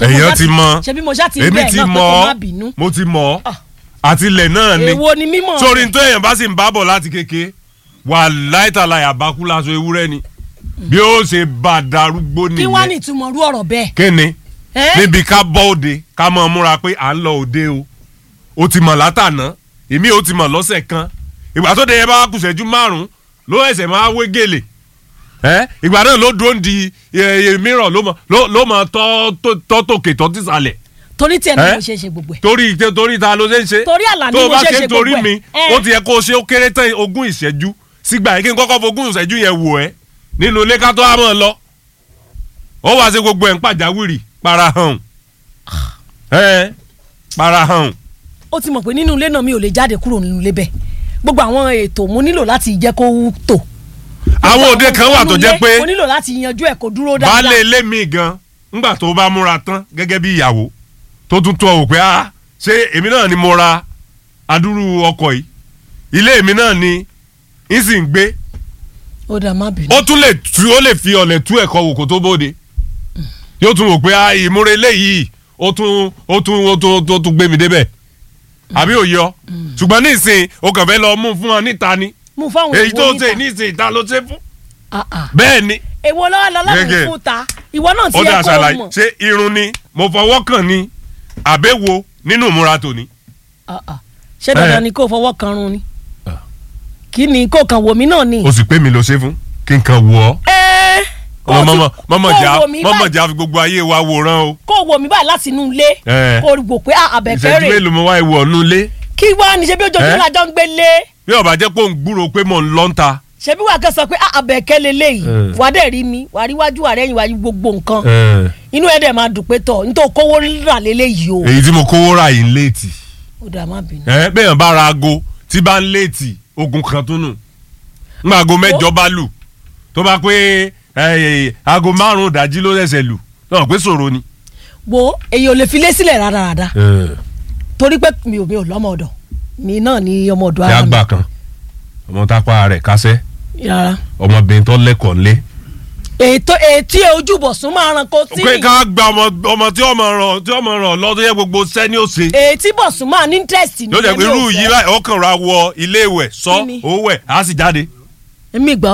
Ṣé mo èèyàn ṣá ti mọ ṣebí mo ṣá ti èmi bẹ́ẹ̀ ti náà pé mọ kó má ọ́ bínú mo ti mọ ọ́ Ah. àti ilẹ̀ náà ni èwo ni mímọ̀ sórí tó èèyàn bá sì ń bábọ̀ láti kéke wà láìtàlà àbákú láṣọ ewúrẹ́ ni bí ó ṣe bá a darúgbó kí wá ní nìyẹn ìtumọ̀ rú ọ̀rọ̀ bẹ́ẹ̀ kéne ẹ́ níbi ká bọ́ òde ká mọ̀ múra pé à ń lọ òde o ó ti mọ̀ látàná èmi ò ti mọ̀ lọ́sẹ̀ kan ìgbà tó de yẹn bá wá kù ṣẹ́jú márùn-ún ló ẹsẹ̀ máa wé gèlè ẹ́ ìgbà náà ló dúró ń di ẹ, ẹ, mìíràn ló mọ̀ ló- ló mọ̀ tọ́ tó- tọ́ tòkè tọ́ tìsàlẹ̀ torí tiẹ̀ náà ẹ́? mo ṣe ṣe gbogbo ẹ̀ torí torí ta ló ṣe ń ṣe Torí Àlàní tó o mo bá ṣe ṣe ṣe ń torí gbogbo ẹ̀. mi Ẹ́. ó ti yẹ kó o ṣe ó kéré tán ogún ìṣẹ́jú sígbà yìí kí n kọ́kọ́ fogún ìṣẹ́jú yẹn wò ẹ́ nínú ilé ká tó wá mọ̀ ọ́ lọ ó wá ṣe gbogbo ẹ̀ ń pàjáwìrì para hàn ẹ́ para hàn ó ti mọ̀ pé nínú ilé náà mi ò lè jáde kúrò nínú ilé bẹ́ẹ̀ gbogbo àwọn ètò mo nílò láti jẹ́ kó tò àwọn òde kan wà tó jẹ́ pé mo nílò láti yanjú ẹ̀ kó dúró dáadáa baálé ilé mi gan ńgbà tó bá múra tán gẹ́gẹ́ bí ìyàwó tó tún tó ọ wò pé ah ṣé èmi náà ni mo ra adúrú ọkọ̀ yìí ilé mi náà ni ń sì ń gbé ó dà má bínú ó tún lè tú ó lè fi ọ̀lẹ̀ tú ẹ̀kọ́ wò kó tó bóde yóò tún wò pé ah ìmúra eléyìí ó tún ó tún ó tún ó tún gbé mi débẹ̀ àbí òye ọ ṣùgbọ́n nísìnyí o kàn fẹ́ lọ mú fún ọ níta ni mú fáwọn èyí tó ìwọ ṣe níta nísìnyí ta ló ṣe fún Ah, ah. bẹ́ẹ̀ ni èwo lọ́wọ́ lọ́lọ́run Gẹ́gẹ́. fún ta ìwọ náà ti ó yẹ dà kó o ṣàlàyé mọ̀ ṣé irun ni mo fọwọ́ kàn ni àbẹ̀wò nínú ìmúra tòní. Ah, ah. ṣé dandan Ẹ́. ni kó o fọwọ́ kan run ni Ah. kí ni kó o kàn wò mí náà ni. o sì pé mi ló ṣe fún kí n kàn wọ ọ. ẹ kó o ọmọ ti- mọmọ kó o jà wò mí mọmọ báyìí- jà fi gbogbo ayé wa wòran o. kó o wò mí báyìí láti inú ilé Ẹ́. kó o wò pé ah, àbẹ̀kẹ́ ìṣẹ́jú rè mélòó mo wá ìwọ ọ̀nù lé. kí wá ní ṣe bí ojoojúmọ́ Ẹ́. la jọ ń gbé lé bí ọba jẹ́ pé òun gbúrò pé mò ń lọ́ ń ta. ṣe bí wàá kẹ́ sọ pé ah, àbẹ̀kẹ́ leléyìí Ẹ́. wàá dẹ̀ rí mi wàá rí wájú wàá rẹ́yìn wàá rí gbogbo nǹkan inú ẹ̀ dẹ̀ máa dùn pé tọ̀ nítorí kówó rà leléyìí o èyí tí mo kówó ra yìí ń léètì. ó dà má bínú. ẹ bẹ́ẹ̀ bá ra aago tí bá ń léètì ogun kan tó nù. ńgbà aago mẹ́jọ bá lù tó bá pé ẹ, aago márùn-ún ìdájí ló ṣẹ̀ṣẹ̀ lù náà pé ṣòro ni. wo èyí ò lè fi lé sílẹ̀ rádaràda torí pé mi ò mi ò lọ́mọ ọ̀dọ̀ mi náà ni ọmọ ọ̀dọ̀ tí a ara mi gbà kan ọmọ tápá rẹ̀ kásẹ̀ rárá ọmọbìnrin tó lẹ́kọ̀ọ́ ńlé. ètò ètí ojúbọ̀sùn máa ran kó tí pé ká gba ọmọ ọmọ tí ọmọ ràn tí ọmọ ràn lọ tó yẹ gbogbo sẹ́ni ó ṣe. ètí bọ̀sùn máa ní interest ní yóò jẹ́ pé irú yìí báyìí ọkàn ra wọ ilé ìwẹ̀ sọ Kí ni? owó ẹ̀ á sì jáde. èmi gbọ́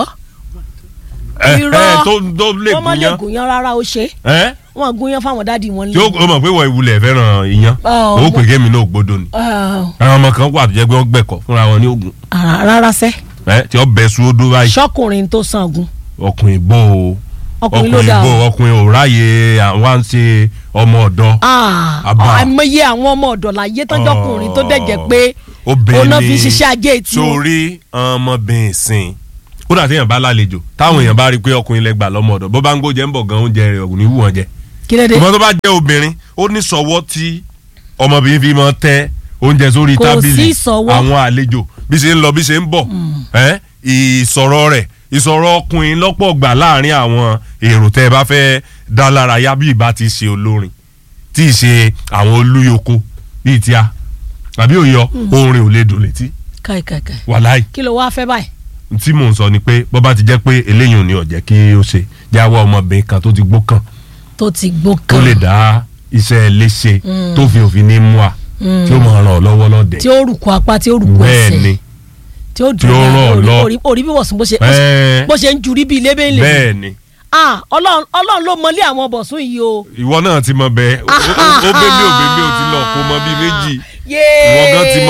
ẹ ẹ Irọ́. tó tó lè wọ́n má lè gúnyán gúnyán rárá ó ṣe ẹ wọ́n gúnyán fáwọn dáàdi wọn tí ó ó mọ̀ pé wọ́n ìwúlẹ̀ fẹ́ràn iyán Ọ̀, ó pè kémi náà gbódò ni. Ah, àwọn ọmọ kan wà tó jẹ́ pé wọ́n gbẹ̀kọ́ fúnra wọn ní ogun ah, rárá sẹ́ ẹ tí ó bẹ su odó báyìí ṣọ́kùnrin tó sangun ọkùnrin bò ó ọkùnrin ló dáa bò o. ó ọkùnrin ò ráyè àwọn à ń ṣe ọmọ ọ̀dọ́ Ah, Àbá. àìmọye àwọn ọmọ ọ̀dọ̀ láyé tọ́jọ́kùnrin tó dẹ̀jẹ̀ pé obìnrin òun náà fi ṣiṣẹ́ ajé tí wọn. sórí ọmọbìnrin sìn ó dà téèyàn bá lálejò táwọn èèyàn bá rí i pé ọkùnrin lẹgbàá lọ́mọ ọ̀dọ̀ bó bá ń gbóúnjẹ ń bọ̀ gan oúnjẹ rẹ̀ ògùn ní wù wọ́n jẹ kí ló dé ìmọ̀ tó bá jẹ́ obìnrin ó ní sọ̀wọ́ tí ọmọbìnrin fi máa tẹ oúnjẹ sórí Kò tábìlì sí ìsọ̀wọ́. àwọn àlejò bí ṣe ń lọ bí ṣe ń bọ̀ ẹ́ ìsọ̀rọ̀ rẹ̀ ìsọ̀rọ̀ ọkùnrin lọ́pọ̀ gbà láàrin àwọn èrò tẹ́ ẹ bá fẹ́ dá lára yá bí ìbá ti ṣe olórin tí ì ṣe àwọn olúyoko bíi tíá àbí òyọ orin ò lè dùn létí káìkàìkàì wàláì kí ló wáá fẹ́ báyìí tí mò ń sọ ni pé bó bá ti jẹ́ pé eléyìí ò ní ọ̀jẹ́ kí ó ṣe jáwọ́ ọmọbìnrin kan tó ti gbó kàn tó ti gbó tó kan lè dá iṣẹ́ léṣe tó fi òfin ní mú a tí ó máa ràn ọ́ lọ́wọ́ lọ́dẹ. tí ó rùkú apá tí ó rùkú bẹ́ẹ̀ ẹsẹ̀ ni tí ó tí ó ràn ọ́ lọ. orí orí bí wọ̀sùn bó ṣe Ẹ́ẹ̀. bó ṣe ń jurí bíi lébèlè bẹ́ẹ̀ ni ah ọlọ́run ọlọ́run ló mọlé àwọn bọ̀sùn yìí o. ìwọ náà ti mọ bẹ́ẹ̀ ó ó- ó bẹ́ẹ̀ ò bẹ́ẹ̀ ò ti lọ kó mọ bíi méjì Yéé. ìwọ gan ti mọ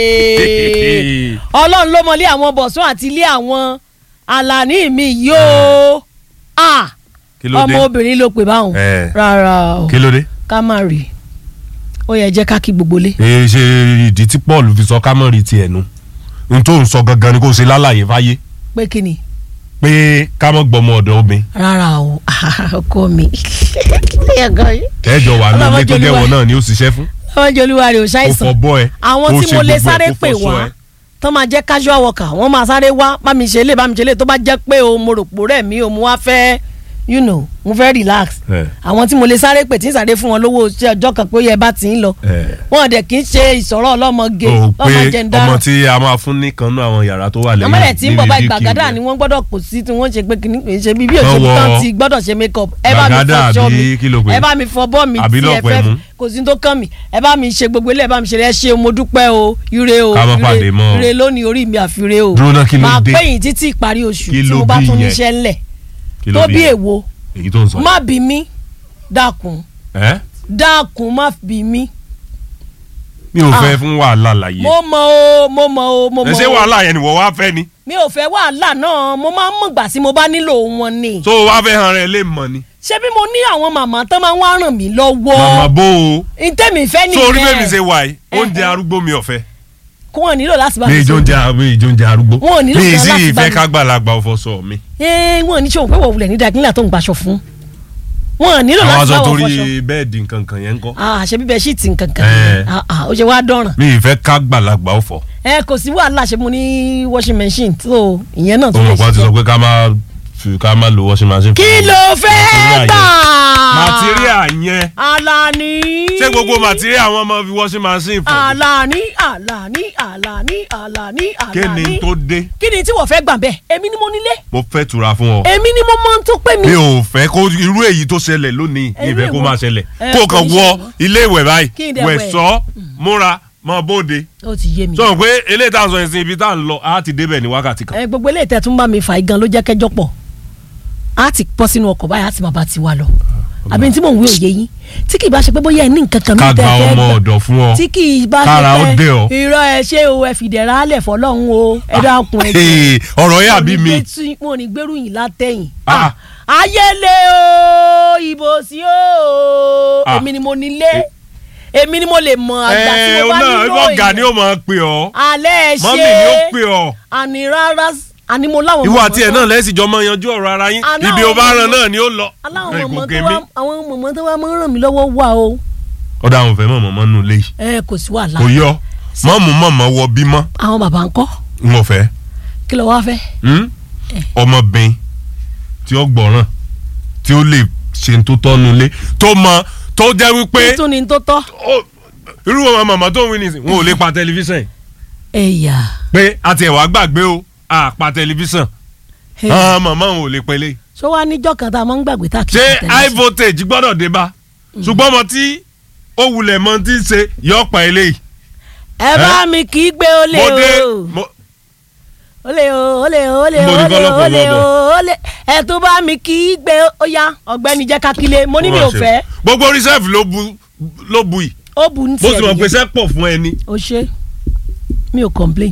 bẹ́ẹ̀. ọlọ́run ló mọlé àwọn bọ̀sùn àti ilé àwọn àlàní mi yìí o. ah kí ló dé ọmọ obìnrin ló pè báwọn Ẹ̀. rárá o kí ló dé. ká má rí i ó yẹ jẹ́ ká kí gbogbo lé. èyí ṣe ìdí tí Paul fi sọ kámọ́rì tiẹ̀ nu n tó ń sọ gangan ni kò ṣe lálàyé fáyé pé kí ni pé kámọ́ gbọmọ ọ̀dọ̀ obìnrin rárá o ọkọ mi. ẹjọ wà ní Ọlọ́mọ ilé tó jẹ́ jẹ́wọ́ olúwa. náà ni ó ṣiṣẹ́ fún ọmọ jẹ olúwa rẹ ò ó ṣàìsàn fọ bọ́ ẹ àwọn ó tí ṣe mo lè gbogbo ẹ, sáré ó pè fọṣọ wá ẹ. tó máa jẹ́ casual worker wọ́n máa sáré wá bá mi ṣe lé bá mi ṣe lé tó bá jẹ́ pé o mo rò pò rẹ̀ mí o mo wá fẹ́ you know mo fẹ́ relax Eh. àwọn tí mo lè sáré pè tí ń sáré fún wọn lówó ṣe ọjọ́ kan pé ó yẹ bá ti ń lọ Eh. wọn dẹ̀ kì í ṣe ìsọ̀rọ̀ ọlọ́mọge o lọ́mọ pé jẹ̀ndá ọmọ tí a máa fún nìkan náà àwọn yàrá tó wà lẹ́yìn àmọ́lẹ̀ tí ń bọ̀ bá DVD gbàgádà kí ni wọ́n gbọ́dọ̀ kò sí tí wọ́n ṣe pé kìíní kìí ṣe bí bí òṣèlú Lọ́wọ́ tán ti gbọ́dọ̀ ṣe make up ẹ bá mi Gbàgádà fọṣọ àbí mi kí ló pè é? ẹ bá mi fọ bọ́ mi Àbí tí ẹ lọ́pọ̀ fẹ́ ẹ̀mú? kò sí tó kàn mí ẹ bá mi ṣe gbogbo ilé ẹ bá mi ṣe ẹ ṣe mo dúpẹ́ o ire o Ká má pàdé ire mọ́ o. ire lónìí orí mi àfire o Dúró náà, kí ló máa dé? pẹ́yìn títí ìparí oṣù Kí tí ló mo bá bí tún yẹn? níṣẹ́ ńlẹ̀ Kí ló tó bí bí yẹn? èwo èyí tó ń sọ má bí mi dákun ẹ́ dákun má bí mi mi ò fẹ́ Ah. fún wàhálà láyé mo mọ o mo mọ o mo ẹ mọ ṣé o wàhálà yẹn ni wọ́n wá fẹ́ ni mi ò fẹ́ wàhálà náà mo máa ń mọ̀gbà tí mo bá nílò wọn ni. tó o wá fẹ́ hàn rẹ̀ lè mọ̀ ni ṣé bí mo ní àwọn màmá tán máa ń wá ràn mí lọ́wọ́ màmá bó o ntẹ́mi fẹ́ tó orí bẹ́ẹ̀ mi nìyẹn ṣe wà yìí oúnjẹ Eh, eh. arúgbó mi ọ̀fẹ́ kó wọn nílò láti bá mi mi ìjọ sọ oúnjẹ mi ìjọ oúnjẹ arúgbó Wọn ò nílò mi kan sì láti bá ìfẹ́ mi- kágbàlagbà ọ̀fọ̀ sọ mi ẹ wọn ò ní ṣòwò pé wọ́n wulẹ̀ ní dàgínlá tó ń gbaṣọ fún wọn ò nílò àwọn láti aṣọ bá wọn torí fọṣọ bẹ́ẹ̀dì nǹkan kan yẹn ń kọ́ àṣẹ bíbẹ ṣíìtì nkankan Eh. ó ṣe wá dọ̀ràn mi ìfẹ́ kágbàlagbà ọ̀fọ̀ ẹ kò sí wàhálà ṣe mo ní washing machine tó ìyẹn náà tó lè olùkọ́ ti sọ ṣiṣẹ́ pé ká má fi ká má lo washing machine. kí fún ló material fẹ́ gbà yẹn. material yẹn Alani ṣé gbogbo material wọn máa fi washing machine fún mi? Alani Alani Alani Alani kí Alani ni tó dé kí ni tí wọ́n fẹ́ gbà bẹ́ẹ̀ èmi ni mo nílé mo fẹ́ tura fún ọ. èmi ni mo mọ tó pé mi. mi ò fẹ́ kó irú èyí tó ṣẹlẹ̀ lónìí ní Irú ìfẹ́ kó èwo? máa ṣẹlẹ̀ Eh, kó o kàn kò ní wọ ṣẹlẹ̀ mọ́. ilé ìwẹ̀ báyìí Kí n dẹ̀ wẹ̀ wẹ̀. sọ́ múra mọ́ bóde ó ti yé mi. sọ pé eléyìí tá à ń sọ yẹn sí ibi tá à ń lọ á ti débẹ̀ ní wákàtí kan. ẹ gbogbo eléyìí tẹ́ tún bá mi fà í gan ló jẹ́ kẹjọ pọ̀ á ti pọ́ sínú ọkọ̀ báyìí á ti máa bá ti wá lọ àbí tí mò ń wí òye yín tí kì í bá ṣe pé bóyá ẹ ní nǹkan kan ká mi gba tẹ́ fẹ́ ọmọ gbà ọ̀dọ̀ fún ọ tí kì í bá kára ó ṣe dé ọ. pé irọ́ ẹ ṣé o ẹ fìdẹ̀rẹ̀ alẹ̀ fọlọ́run o ẹ dákun ẹ jẹ́. Hey, ọ̀rọ̀ yẹn àbí mi mo ò ní gbèrú yìí látẹ̀yìn. Ah. ayẹlẹ o ìbò sí o Ah. èmi ni mo nílé èmi ni mo lè mọ àgbà tí ẹ mo bá náà nílò ọ̀gá ni ó máa pè ọ́ alẹ́ ẹ ṣe mọ́mì ni ó pè ọ́ àní rárá àní mo láwọn ìwọ mọ̀mọ́ àti ẹ̀ tó- náà lẹ́sìn jọ máa yanjú ọ̀rọ̀ ara yín Àná ibi ó bá àwọn ràn mọ̀mọ́- náà ni ó lọ. aláwọn Ẹ, mọ̀mọ́ kò tó kẹ́ wá mi. àwọn mọ̀mọ́ tó wá máa ń ràn mí lọ́wọ́ wà o ọ̀dà àwọn òfẹ́ mọ̀mọ́ mọ́nú ilé yìí ẹ kò sí wàhálà kò yọ mọ́mú mọ̀mọ́ wọ bímọ àwọn bàbá ń kọ́ n ò fẹ́ kí ló wá fẹ́ Hmm? ọmọbìnrin tí ó gbọ́ràn tí ó lè ṣe tó tọ́nu ilé tó mọ tó jẹ́ wípé kí tún ni tó tọ́ ó- irú àwọn màmá tó ń wí nìsín wọn ò lè pa tẹlifíṣàn ẹ̀yà pé àti ẹ̀wà gbàgbé o à pa tẹlifíṣàn àwọn màmá wọn ò lè pẹ́lẹ́ ṣó wá níjọ́ kan tá a máa ń gbàgbé tá a kì í ṣé tẹ̀lé high voltage gbọ́dọ̀ dé bá ṣùgbọ́n ọmọ tí ó wulẹ̀ mọ tí ń ṣe yọ pa eléyìí ẹ bá mi kì í gbé olè mo dé o mo- olè o olè o olè o Mo ní olè o kọ́lọ́pọ̀ olè o lọ́bọ̀. olè ẹ tó bá mi kì í gbé ó yá ọ̀gbẹ́ni jẹ́ kakile mo ní mi ò fẹ́ gbogbo reserve ló bu ló bu yìí ó bu ní bó tiẹ̀ ti mọ̀ pé nìyẹn iṣẹ́ pọ̀ fún ẹni. o ṣe mi ò complain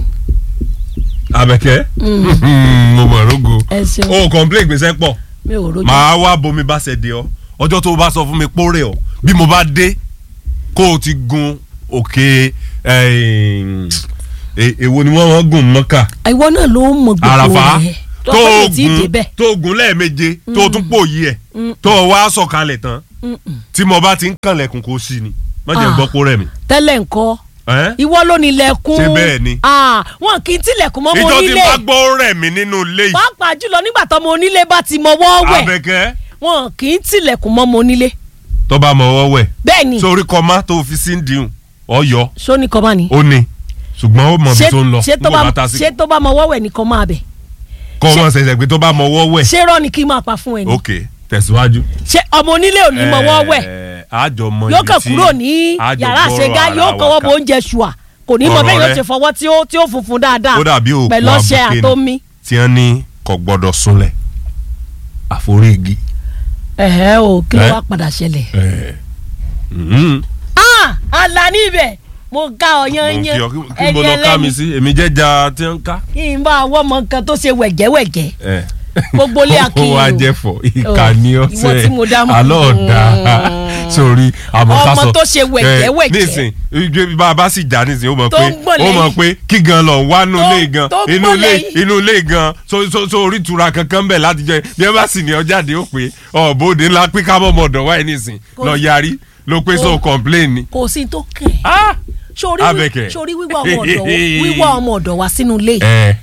Àbẹ̀kẹ́ mo mọ̀ rógo ẹ ṣeun o complain gbèsè pọ̀ mi ò rojú màá wá bomi bá ṣe de ọ ọjọ́ tó o bá sọ fún mi pórè ọ bí mo bá dé kó o ti gun òkè eh, eh, èwo ni wọ́n wọ́n gùn mọ́kà ìwọ náà ló mọ gbogbo àràfà rẹ̀ tó tó o o tí ì gùn débẹ̀ tó o gùn lẹ́ẹ̀meje tó o tún pòyì ẹ̀ tó o wá sọ̀kalẹ̀ tán tí mo bá ti ń kànlẹ̀kùn kó sí ni má jẹ́ Ah. gbọ́ pórè mi. tẹ́lẹ̀ ńkọ́ Eh? ìwọ ló ní ilẹ̀kùn Ṣé bẹ́ẹ̀ ni? Ah, wọn kì í tilẹ̀kùn mọ́ mo ìjọ tí nílé bá gbọ́ rẹ̀ mí nínú ilé yìí pàápàá jùlọ nígbà tó mo nílé bá ti mọwọ́ wẹ̀ Àbẹ̀kẹ́ wọn kì í tilẹ̀kùn mọ́ mo nílé tó bá mọ ọwọ́ wẹ̀ bẹ́ẹ̀ ni sórí kọ́má tó fi sí ń dìhun ọ̀yọ́ sóní kọ́ bá ní. ó ní ṣùgbọ́n ó mọ ibi ṣé tó ń lọ ṣé tó nígbà bá tá a sì ṣé tó bá mọwọ́ wẹ̀ nìkan máa bẹ̀ kọ́ ọmọ ṣẹ̀ṣẹ̀ pé tó bá mọ ọwọ́ wẹ̀ ṣé rọ́ ni kí n máa pa fún ẹ ni ok tẹ̀síwájú. ṣé ọmọ onílé ò ní mọwọ́ wẹ̀ Ẹ̀, àjọ mọ yóò ibi kàn tí kúrò ní àjọ yàrá gbọ́rọ̀ àṣegá ara yóò wa kọ́wọ́ kà. bó oúnjẹ ṣùà kò ní mọ Ọ̀rọ̀ bẹ́ẹ̀ yóò rẹ. ṣe fọwọ́ tí ó tí ó funfun dáadáa ó dàbí òkú pẹ̀lú ọṣẹ abuké ni àtomi. tí wọ́n ní kò gbọ́dọ̀ súnlẹ̀ àforígi. ẹ̀hẹ́ o kí ló Ẹ́? wá padà ṣẹlẹ̀. Ẹ̀, mhm. ah Àlàní ibẹ̀ mo ká ọ Mo yan kí yan ọ, kí- kí mo lọ ká mi sí èmi jẹ́jà tí wọ́n ń ká. kí n bá ọwọ́ mọ nǹkan tó ṣe wẹ̀jẹ̀wẹ̀jẹ̀ Ẹ̀. Gbogbo ilé ó akínyìn wá o. jẹ́ fọ ìkànnì ìwọ ọ̀sẹ̀ tí mo dá mọ̀. alọ́ ọ̀dà sórí àmọ̀kásọ Ọmọ tó ṣe wẹ̀jẹ̀wẹ̀jẹ̀. nísìn igi bá a bá sì já nísìn ó mọ̀ Tó pé ń gbọ̀n ó mọ̀ lẹ́yìn. pé kí gan lọ wá inú Tó- ilé gan tó ń inú gbọ̀n ilé lẹ́yìn. inú ilé gan so so so orí ìtura kankan bẹ̀ láti jẹ bí ẹ bá sì ní ọ jáde ó pé ọ̀bọ̀dé ńlá pé ká mọ̀ ọ̀dọ̀ wáyé nísìn Kò- lọ yarí ló pé so Kò- complain ni. kò sí tó kàn ẹ́ Ah! sórí Abẹ́kẹ̀. sórí wíwá ọmọ ọ̀dọ̀ wíwá ọmọ ọ̀dọ̀ wá sínú ilé ẹ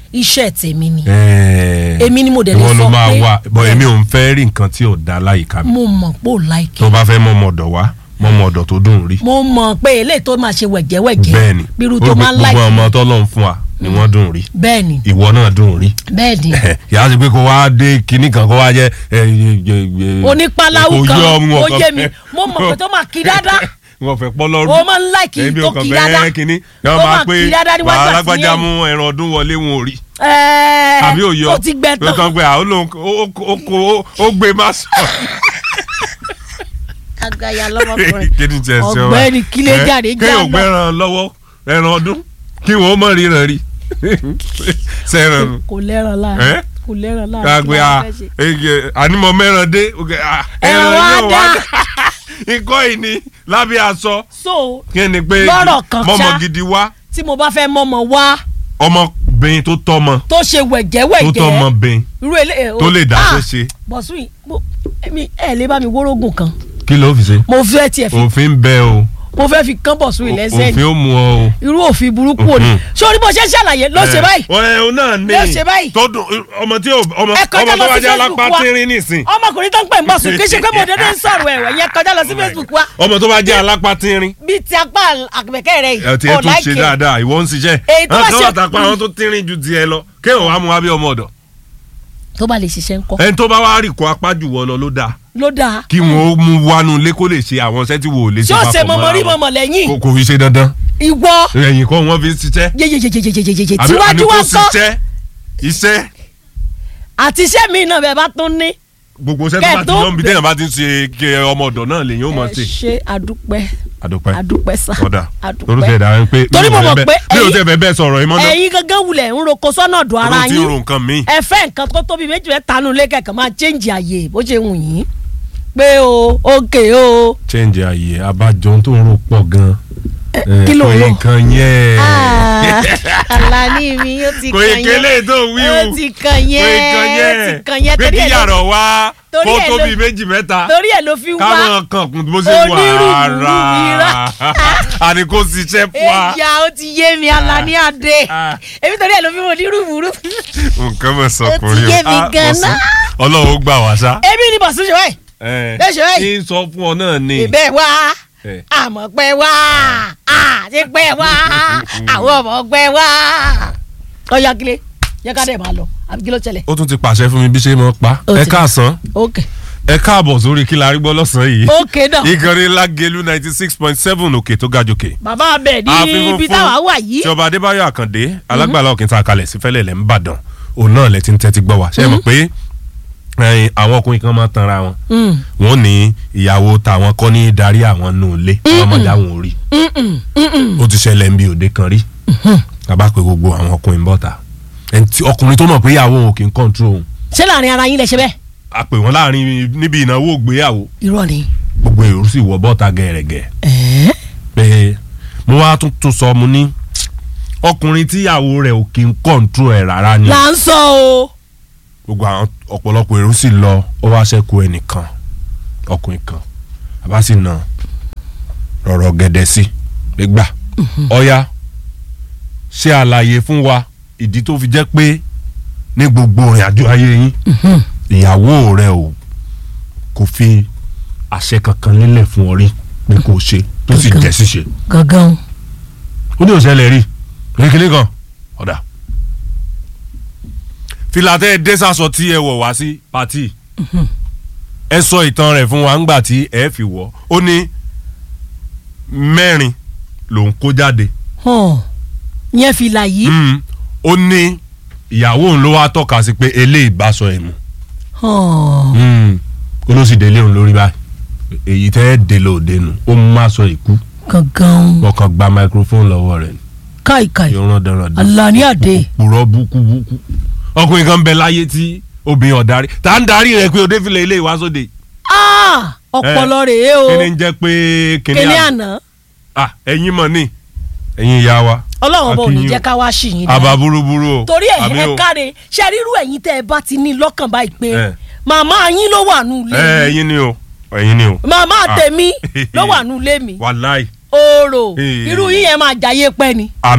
iṣẹ́ tèmi ni Ẹ̀ẹ́, Èmi ni mo dẹ̀ lè ìwọ ló sọ máa pé- wá bọ èmi ò ń fẹ́ rí nǹkan tí ò da láyìíká mi mo mọ̀ pé ò láìkí tó bá fẹ́ mọ ọmọ ọ̀dọ̀ wá mọ ọmọ ọ̀dọ̀ tó dùn rí mo mọ̀ pé eléyìí tó máa ṣe wẹ̀jẹ̀wẹ̀jẹ̀ bẹ́ẹ̀ni bírú tó máa ń gbogbo láìkí ọmọ tọ́lọ́run fún wa ni wọ́n dùn rí bẹ́ẹ̀ni ìwọ náà dùn rí bẹ́ẹ̀ni yàrá sí pé kó wá dé kinní kan kó wá jẹ ẹ, ẹ, ẹ, ẹ, onípaláwù kò kan yọ ọmọ ó ọkàn yé mi fẹ́. mo mọ̀ pé tó máa kí dáadáa wọn fẹ́ pọ́ lọ́rùn o máa ń láìkí ẹbí tó ọkàn kí bẹ́ẹ̀ dáadáa kínní Ó yọ máa máa pé kí dáadáa níwájú bàá àti alágbájá yẹn. mú ẹran ọdún wọlé wọn ò rí ẹ̀ẹ́ àbí òye ó ti gbẹ tán kan pé àwọn olóhùn ó- ó- ó- ó gbé má sọ agaya lọ́mọkùnrin kí ni jẹ ṣe wa ọ̀gbẹ́ni kílé jáde kéèyàn jáná gbẹ́ràn lọ́wọ́ ẹran ọdún kí wọ́n mọ̀ ríran rí sẹ́ran nù kò lẹ́ràn Ẹ́? láàrin kò lẹ́ràn láàrin kagbe kí a la fẹ́ ṣe? ànímọ̀ mẹ́ran dé ok, ah, Ẹran wa yóò dá. ikọ́ yìí ni lábẹ́ aṣọ so kí ni pé Lọ́rọ̀ kan mọ́mọ́ ṣá. gidi wá tí mo bá fẹ́ mọ́mọ́ wá ọmọbìnrin tó tọ́mọ tó ṣe tó wẹ̀jẹ̀wẹ̀jẹ̀ tọ́mọ bìnrin irú ilé tó lè dá ṣe ṣe bọ̀sùn yìí mo- èmi ẹ̀ lè bá mi wórógùn kan kí ló fi ṣe mo fẹ́ tiẹ̀ fi òfin bẹ o mo fẹ́ fi kán bọ̀sùn yìí lẹ́sẹ̀ òfin ó mú ọ o. irú òfin burúkú òní Mhm. sórí bó ṣe ń ṣàlàyé ló ṣe báyìí ọ̀rẹ́ òun náà ní Ló ṣe báyìí. tó dùn ọmọ tí ò ọmọ ẹ kọjá ọmọ lọ tó bá sí jẹ́ Facebook alápá wa tínrín nìsín ọmọkùnrin tó ń pè ń bọ̀sùn kì í ṣe pé mo dédé ń sọ̀rọ̀ ẹ̀wẹ̀ yẹn kọjá lọ sí Facebook wa ọmọ tó bá jẹ́ alápá tínrín bíi ti apá àgbẹ̀kẹ́ rẹ̀ ẹ ti yìí ẹ ọ̀ tún ṣe láìkè dáadáa ìwọ ń ṣiṣẹ́ Èyí tó bá àwọn kan ṣe- wà tápá àwọn tó tínrín ju tiẹ̀ lọ kéèyàn wàá mú wa bí ọmọ ọ̀dọ̀ tó bá lè ṣiṣẹ́ ńkọ́ ẹni tó bá wá rì kó apá jù wọ lọ ló dáa ló dáa kí wọn ó mú wánú ilé kó lè ṣe àwọn iṣẹ́ tí wò ó lè ṣe ṣé ó ṣe papọ̀ mọ̀mọ́ rí mọ́ra wọn. mọ̀mọ́ lẹ́yìn kò kò fi ṣe dandan ìwọ ẹ̀yìn kọ́ wọn fi ń ṣiṣẹ́ yeyeyeyeyeyeye àbí tíwájú àní kó wa kọ́ ṣiṣẹ́ iṣẹ́ àti iṣẹ́ mi náà bẹ́ẹ̀ bá tún ní gbogbo iṣẹ́ tó bá ti Kẹ́ẹ̀ tó yọ̀ ń bi téèyàn bá ti ń ṣe kí ọmọ ọ̀dọ̀ náà lèyìn ó mọ̀ ẹ ṣe. ṣe àdúpẹ́ àdúpẹ́ àdúpẹ́ sá ọ̀dà àdúpẹ́. lórúkọ ẹ̀dá rẹ pé Torí mo mọ̀ pé mi ò ẹ̀yin- tẹ́ bẹ́ẹ̀ bẹ́ẹ̀ sọ̀rọ̀ ìmọ̀ náà ẹ̀yin gangan wulẹ̀ ń roko sọ́nà ọ̀dọ̀ ara olóò tí ń yín ro nǹkan míì ẹ fẹ́ nǹkan tó tóbi méjì fẹ́ tanu lé kẹ̀kẹ́ máa change àyè bó ṣe wù yín pé o òkè o change ààyè abájọ tó ń ro pọ̀ gan kí ló ń rò? nǹkan yẹn Àlàní mi ó ti kò kàn yẹ kélé yẹn tó wí ó o ti kàn kò yẹn yẹ kàn ó ti kàn yẹn pé torí kí ẹ̀ ló- yàrá wá torí kó ẹ̀ ló- tóbi méjì mẹ́ta torí ẹ̀ ló fi wá káwọn kan kún bó ṣe wà onírúurú ara ìran. àní kò ṣiṣẹ́ fún wa ẹ̀yà ó ti yé mi Àlàní Adé Ah. èmi torí ẹ̀ ló fi mọ̀ onírúurú nǹkan mọ̀ Ó ti sọkùnrin yé mi Ah, gan-an. Bọ̀sún, ọlọ́run ó gbà wá sá. èmi ni bọ̀sùn ṣe báyìí Bẹ́ẹ̀ ṣe báyìí. kí n sọ fún ọ náà ni. ìbẹ́ wá Eh. àmọ́ pẹ́ wá àti pẹ́ wá àwọn ọmọ pẹ́ wá. ọ̀ya kílé yẹ ká dẹ̀ máa lọ àbí kí ló ṣẹlẹ̀. ó tún ti pàṣẹ fún mi bí ṣe mọ pa Ó ẹ ti- káàsán ok ẹ káàbọ̀ sórí kí la rí gbọ́ lọ́sàn-án yìí. ok náà ìkànnì lágẹ̀lú ninety six point seven òkè tó ga jòkè. bàbá abẹ ní àfihàn ibi fún táwa wà yìí tí ọba adébáyọ̀ àkàndé alágbàlá òkè tá a kalẹ̀ sí fẹ́lẹ̀ lẹ́ ń bàdàn òun náà lẹ ti ń tẹ́tí gbọ́ wa ṣe é mọ̀ pé ẹ̀yin, àwọn ọkùnrin kan máa ń tanra wọn Mm. wọn ní ìyàwó tàwọn kọ́ ní darí àwọn nù lé wọn máa dá wọn rí Mm-mm, mm-mm. ó ti ṣẹlẹ̀ ń bí òde kan rí tàbá pé gbogbo àwọn ọkùnrin bọ́ta ẹni tí- ọkùnrin tó mọ̀ pé ìyàwó òun kì í kọ́ńtró òun ṣé láàrin ara yín lẹ ṣe bẹ́ẹ̀. a pè wọ́n láàrin níbi ìnáwó ògbéyàwó irọ́ ni. gbogbo èrò sì wọ bọ́ta gẹ̀rẹ̀gẹ̀ ẹ̀ẹ́ pé mo wá tún tún sọ mo ní ọkùnrin tíyàwó rẹ̀ ò kì í kọ́ńtró ẹ̀ rárá ni là ń sọ o. gbogbo àwọn ọ̀pọ̀lọpọ̀ èrò sì lọ ó wá ṣẹ́kù ẹnìkan ọkùnrin kan àbá sì nà rọ̀rọ̀ gẹ̀dẹ̀ sí gbégbà ọ̀ya ṣe àlàyé fún wa ìdí tó fi jẹ́ pé ní gbogbo ìrìn àjò ayé yín ìyàwó rẹ ò kò fi àṣẹ kankan lélẹ̀ fún ọ rí pé kò ṣe tó sì Kankan. jẹ́ ṣíṣe gangan. ó ní òṣèlè rí kékeré kan ọ̀dà fìlà tẹ́ ẹ dé sásọ tí ẹ wọ̀ wá sí pàtì ẹ sọ ìtàn rẹ̀ fún wa ńgbà tí ẹ fi wọ̀ ó ní mẹ́rin lòún kó jáde hàn yẹn fìlà yìí. Mm. ó ní ìyàwó òun ló wá tọ́ka sí pé eléyìí bá sọ ẹ̀ mu hàn ó ló sì délé òun lórí báyìí èyí tẹ́ ẹ dé lóde nù ó mú má sọ ìkú gangan. wọ́n kàn gba microphone lọ́wọ́ rẹ̀ ni káìkáì yóò rán dandan Àlàní Adé. purọ́ búkúbúkú ọkùnrin kan bẹ láyé tí obìnrin ọ̀darí tá ń darí rẹ pé òde filẹ̀ ilé ìwá sóde Ah, ọpọlọ rèé o kí ni ń jẹ́ pé kíní kíní àná àná ah ẹ̀yin mọ̀ ní ẹ̀yin ìyá wa ọlọ́run bò ní Akínyìn. jẹ́ ká wá sí yín àbá burúburú o torí ẹ̀ àmì ẹ o. káre ṣe rírú ẹ̀yin tẹ́ ẹ bá ti ní lọ́kàn báyìí pé Eh. màmá yín ló wà nù ẹ ilé mi ẹ̀yin ni o ẹ̀yin ni o màmá Ah. tèmi ló wà nù ilé mi wàláì oòrò Eh. irú yín yẹn máa jayé pẹ́ ni àmì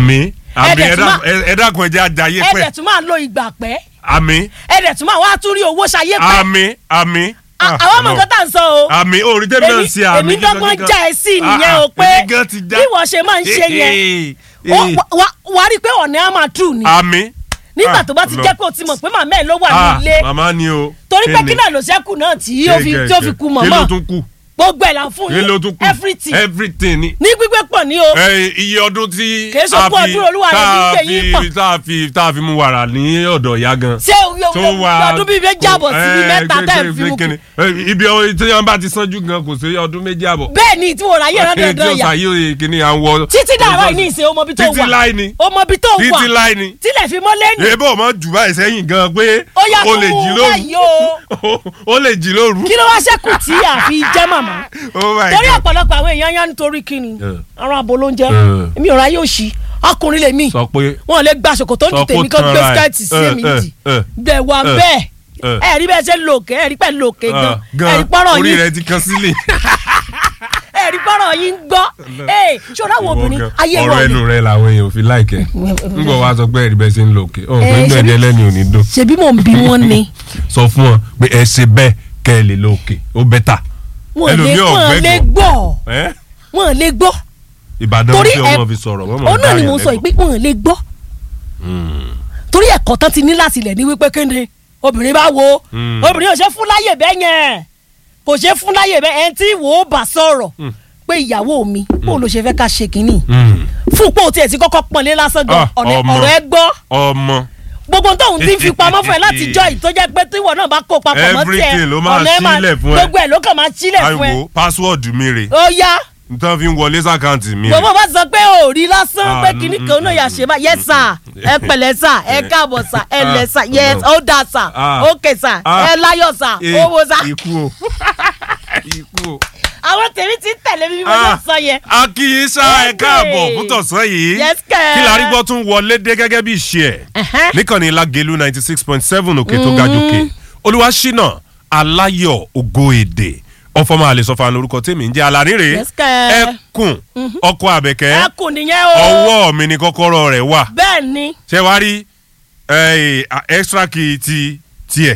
àmì ẹ̀dẹ̀ tún máa ẹ dákun ẹ jẹ́ ajayé pẹ́ ẹ̀dẹ̀ tún máa lo ìgbà pẹ́ àmì ẹ̀dẹ̀ tún máa wá tún rí owó ṣayé pẹ́ àmì àmì. À- àwọn ọmọ nǹkan tá à ń sọ o àmì orí tẹ́mi náà ń ṣe àmì. èmi dọ́gbọ́n kíkan- já ẹ sí Ah, nìyẹn ah, o pé èmi gan ti já. bí wọ́n ṣe máa ń ṣe yẹn Eh, ó- eh, wà- wà- wàá rí i pé ọ̀nà á máa tù ní àmì. nígbà Ah, tó bá ti Ọlọ́run. jẹ́ pé o ti mọ̀ pé màmá ẹ̀ ló wà Ah, ní ilé màmá ni o. torí pé Kí kí ni? náà ló ṣẹ́kù náà tí ó fi Kí- tí ó fi ku kí mọ̀mọ́ ló tún kù gbogbo ẹ̀ là ń fún kí ló tún yín kù everything everything ni. ní gbígbé pọ̀ ní o ẹ iye ọdún tí Kìí ṣe ogún ọdún Olúwa rẹ̀ ní gbé yín pọ̀. tá a fi tá a fi mú wàrà ní ọ̀dọ̀ ìyá gan. ṣé ọdún bíi méjì àbọ̀ sí bíi mẹ́ta tẹ́ ẹ̀ fi mú kú kú. ibi ọ- tí wọn bá ti sanjú gan kò sí ọdún méjì àbọ̀. bẹ́ẹ̀ ni tí mo rà yẹ̀rọ Kí- tí dandan ó yà ṣàyè kìíní à ń wọ. títí dàrọ́ yìí ní ìsìn ọmọ bí tó wà títí láì ni ọmọ bí tó wà títí láì ni. tílẹ̀ fi mọ́ lẹ́nu èébọ̀ ọmọ jù báyìí sẹ́yìn gan pé ó yà o kó lè mú jí un lóru báyìí o o lè jí lóru. kí ló wá ṣẹ́kù tí àfi jẹ́ màmá Oh my torí God. ọ̀pọ̀lọpọ̀ àwọn èèyàn yá nítorí kíni Eh. aràn abo ló ń jẹ́ Eh. èmi ò ráyè òṣì ọkùnrin lèmi sọ pé wọn lè gba ṣòkòtò ń Sọ ju tèmi kó kan gbé tanra ẹ̀. skẹ́ẹ̀tì sí Eh, èmi eh, nìdí eh. bẹ́ẹ̀ wà Eh. bẹ́ẹ̀ Eh. ẹ rí bẹ́ẹ̀ ṣe ń lo òkè ẹ rí pẹ́ lo òkè gan ah, ẹ rí pọ́rọ̀ orí yín rẹ ti kan sílẹ̀. ẹ rí pọ́rọ̀ yín gbọ́ ẹ ṣọ́ra àwọn obìnrin ayé ọ̀rọ̀ wọn ẹnu ni rẹ làwọn èèyàn ò fi láìkẹ́ n bọ̀ wá sọ pé ẹ̀rí bẹ́ẹ̀ ṣe ń lò òkè ọ̀ pé Eh, gbẹ̀dẹ̀ ṣebí- lẹ́nu ò ní dùn ṣebí mò ń bí wọn ni sọ fún wọn pé ẹ ṣe bẹ́ẹ̀ kẹ́ ẹ lè lò òkè ó bẹ́tà. wọn lè Ẹlòmíì wọn ọ̀gbẹ́gbọ̀n. lè gbọ́ ẹ́ wọn lè gbọ́ ìbàdàn Torí tí ẹ- ọmọ fi sọ̀rọ̀ wọ́n mọ̀ òun náà ni mo sọ yìí pé wọn lè gbọ́ torí ẹ̀kọ́ tán ti ní láti ilẹ̀ ní wípé kéde obìnrin bá wo Mm. obìnrin ò ṣe fún láyè bẹ́ẹ̀ yẹn kò ṣe fún láyè bẹ́ẹ̀ ẹni tí wò ó bá sọ̀rọ̀ pé ìyàwó mi bó ló ṣe fẹ́ ká ṣe kínní fún pé o tiẹ̀ ti kọ́kọ́ pọ́nlé lásán gan Ah, ọ̀nà- ọmọ. ọ̀rọ̀ ẹ gbọ́ ọmọ gbogbo tóun ti fi pamọ́ fún ẹ láti jọ yìí tó jẹ́ pé tíwọ náà bá kó papọ̀ mọ́ tiẹ̀ Everything ló máa ọ̀nà ẹ sílẹ̀ fún ẹ. gbogbo ẹ̀ ló kàn máa sílẹ̀ fún ẹ àìwò pásíwọ̀dù mi rè ó yá nǹkan fi ń wọlé sàkáǹtì mi rè. gbogbo bá sọ pé ò rí lásán Ah, pé mm, kinní mm, kan náà yà ṣe bá yẹ sà ẹ pẹ̀lẹ́ sà ẹ káàbọ̀ sà ẹ lẹ sà yẹ ó dà sà Ah. ókè sà Ah. ẹ láyọ̀ sà Eh, owó sà ikú o ikú o. àwọn tèmi ti ń tẹ̀lé mi bí mo ṣe sọ yẹn. akíyín sá ẹ Hey. káàbọ̀ fún tọ̀sán yìí Yes, kẹ́. kí la rí gbọ́ tún wọlé dé gẹ́gẹ́ bí ìṣe ẹ̀ Ẹ̀hẹ́n. níkànnì Lágelú ninety six point seven òkè tó ga jòkè Olúwaṣínà Aláyọ̀ Ògo Èdè ọfọmọ àlesọfà lórúkọ tèmi ń jẹ́ alárèrè Yes, kẹ́. ẹkùn ọkọ àbẹ̀kẹ́ ẹ kù nìyẹn o ọwọ́ mi ni kọ́kọ́rọ́ rẹ̀ wà bẹ́ẹ̀ ni ṣé wàá rí eh, extra key ti tiẹ̀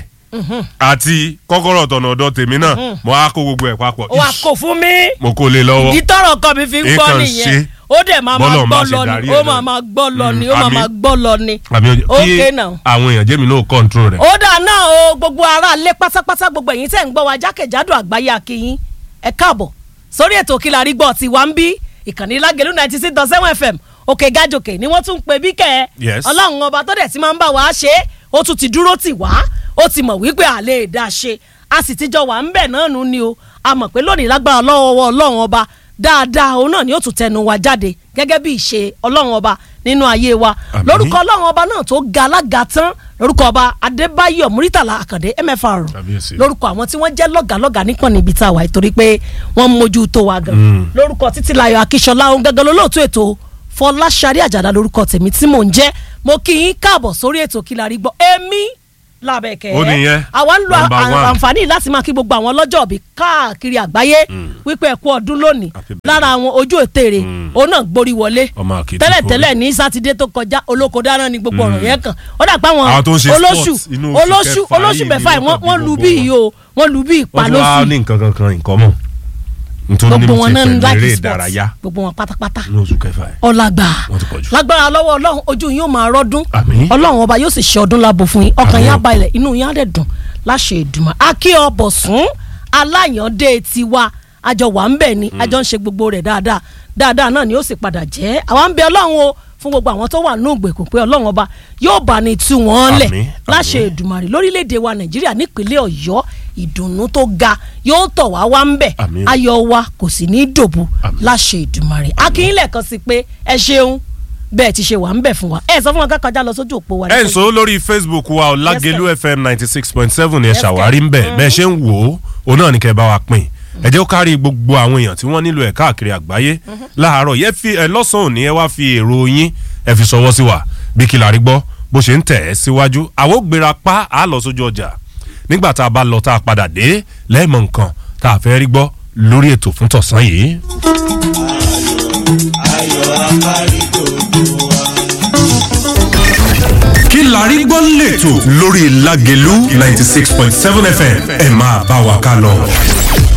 àti kọ́kọ́rọ́ tọ̀nà ọ̀dọ̀ tèmi náà mo á kó gbogbo ẹ̀ papọ̀ wà kò fún mi mo kó lé lọ́wọ́ ìdí tọrọ kan mi fi ń gbọ́ Nǹkan nìyẹn ṣe. ó dẹ̀ máa máa Bọ́lọ̀ gbọ́ máa ṣe lọ darí ni ẹ̀ ó máa náà. máa gbọ́ lọ ni Mm, ó máa àmì. máa gbọ́ lọ ni. àmì ojú kí Okay now. àwọn èèyàn jẹ́mi náà control rẹ̀. ó dà náà o gbogbo ara lé pátápátá gbogbo ẹ̀yin tẹ̀ ń gbọ́ wa jákèjádò àgbáyé akínyín ẹ káàbọ̀ sórí ètò Kí la rí gbọ́ ti wá ń bí ìkànnì Lágelú ninety six dot seven fm òkè gàjòkè ni wọ́n tún ń pè bí kẹ́ ẹ Yes. ọlọ́run ọba tó dẹ̀ ti máa ń bá wa ṣe é ó tún ti dúró tì wá ó ti mọ̀ wípé à lè dá ṣe a sì ti jọ wà ń bẹ̀ náà nù ni o a mọ̀ pé lónìí lágbára lọ́wọ́ ọlọ́run ọba dáadáa òun náà ni ó tún tẹnu wa jáde gẹ́gẹ́ bí ìṣe ọlọ́run ọba nínú ayé wa Àmín. lórúkọ ọlọ́run ọba náà tó ga alága tán lórúkọ ọba adébáyọ̀ muritàlá àkàndé mfr Kábíyèsí. lórúkọ àwọn tí wọ́n jẹ́ lọ́gàlọ́gà nípọn níbi tá a wà torí pé wọ́n mójú tó wa gan Mm. lórúkọ títílayọ̀ akíṣọlá ohun gẹ́gẹ́ lólóòtú ètò fọláṣadé àjàdá lórúkọ tèmi tí mò ń jẹ́ mo kí yín káàbọ̀ sórí ètò kí la rí gbọ́ èmi làbẹ̀kẹ́ Ó nìyẹn. àwa ń lo Number à- one. àǹfààní láti máa kí gbogbo àwọn lọ́jọ́ òbí káàkiri àgbáyé wípé ẹ kú ọdún lónìí Happy birthday. lára àwọn ojú ètèrè òun náà gborí wọlé Ọmọ Àkìtì tẹ́lẹ̀tẹ́lẹ̀ ní sátidé tó kọjá olóko dáná ni gbogbo ọ̀rọ̀ yẹn kàn ó dà pé àwọn Àwọn tó ń ṣe olóṣù sports inú oṣù olóṣù kẹfà olóṣù yìí mẹ́fà ni yìí wọ́n wọ́n kàn wọ́n bí lu gbogbo bí wọn. yìí o wọ́n lu bí ìpa wọ́n ti wá lóṣù ní nǹkan kankan nǹkan mọ̀ nítorí gbogbo mo wọn ti náà ń pẹ̀lú láti eré sports ìdárayá gbogbo wọn pátápátá ní oṣù kẹfà yìí. ọlágbà Wọ́n ti pọ̀ jù. lágbára lọ́wọ́ ọlọ́run ojú yín ó máa rọ́dún Àmín. ọlọ́run ọba yóò sì ṣe ọdún lábo fún yín ọkàn Àmín. yín á balẹ̀ inú yín á dẹ̀ dùn láṣẹ ìdùnmọ̀ akí ọbọ̀ sún aláyàndé tiwa àjọ wà ń bẹ̀ ni àjọ ń ṣe gbogbo rẹ̀ dáadáa dáadáa náà ni ó sì padà jẹ́ àwa ń bẹ ọlọ́run o fún gbogbo àwọn tó wà ní ògbèkùn pé ọlọ́run ọba yóò bá ní tú wọn lẹ̀ Àmín, láṣẹ àmín. ìdùmarè lórílẹ̀‐èdè wa nàìjíríà nípínlẹ̀ ọ̀yọ́ ìdùnnú tó ga yóò tọ̀ wá wá ń bẹ̀ Àmín. ayọ̀ wa kò sì ní í dòbu Àmín. láṣẹ ìdùmarè akínyìnlẹ̀ kan sí pé ẹ ṣeun bẹ́ẹ̀ ti ṣe wà ń bẹ̀ fún wa ẹ sọ fún wa ká kọjá lọ sójú òpó wa. ẹ ń sọ lórí facebook wa ọ Lágelú fm ninety six point seven ni ẹ Yes, ṣàwárí ń bẹ̀ bẹ́ẹ̀ ṣe ń wò ó òun náà ni kẹ́ ẹ bá wa pín ẹ jẹ́ ó kárí gbogbo àwọn èèyàn tí wọ́n nílò ẹ̀ káàkiri àgbáyé láàárọ̀ yẹ fi ẹ lọ́sàn-án òní ẹ wá fi èrò yín ẹ fi ṣọwọ́ sí wa bí kí la rí gbọ́ bó ṣe ń tẹ̀ ẹ́ síwájú àwọn ò gbéra pa á lọ sójú ọjà nígbà tá a bá lọ tá a padà dé lẹ́ẹ̀mọ̀ nǹkan tá a fẹ́ rí gbọ́ lórí ètò fún tọ̀sán yìí. ètò lórí Lágelú ninety six point seven FM ẹ máa bá wa ká lọ.